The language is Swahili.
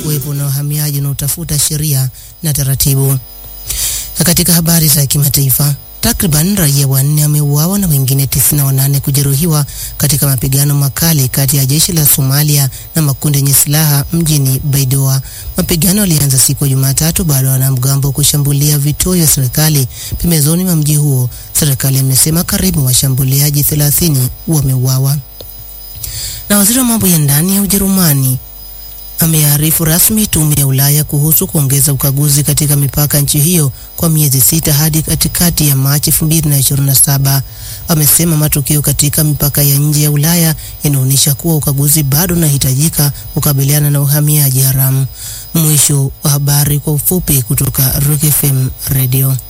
kuwepo na uhamiaji unaotafuta sheria na taratibu. Na katika habari za kimataifa, takriban raia wanne wameuawa na wengine 98 kujeruhiwa katika mapigano makali kati ya jeshi la Somalia na makundi yenye silaha mjini Baidoa. Mapigano yalianza siku ya Jumatatu baada ya wanamgambo kushambulia vituo vya serikali pembezoni mwa mji huo. Serikali imesema karibu washambuliaji 30 wameuawa. Na waziri wa mambo ya ndani ya Ujerumani amearifu rasmi tume ya Ulaya kuhusu kuongeza ukaguzi katika mipaka nchi hiyo kwa miezi sita hadi katikati ya Machi 2027. Amesema matukio katika mipaka ya nje ya Ulaya yanaonyesha kuwa ukaguzi bado unahitajika kukabiliana na uhamiaji haramu. Mwisho wa habari kwa ufupi kutoka Rock FM Radio.